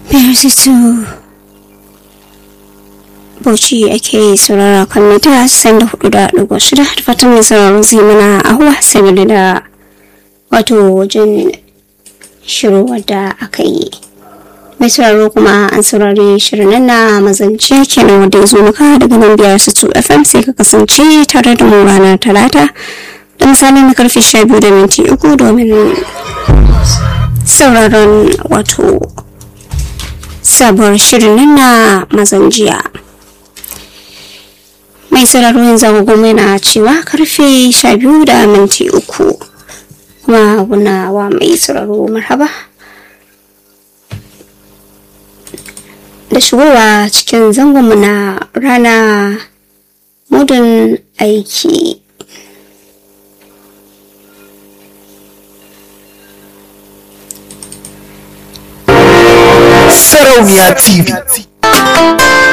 Persisu Bauchi ake saurara kan mita san da hudu da ɗigo shida da fatan mai sauraron zai mana ahuwa sabili da wato wajen shiru wadda aka yi. Mai sauraro kuma an saurari shirin nan na mazance kenan wanda ya zo maka daga nan biyar su tu FM sai ka kasance tare da mu ranar talata da misali na karfe sha biyu da minti uku domin sauraron wato sabuwar shirin nan na mazan jiya mai sauraro yanzu agogo yana cewa karfe sha biyu da minti uku kuma guna wa mai sauraro marhaba da shigowa cikin zangonmu na rana mudun aiki Sarauniya TV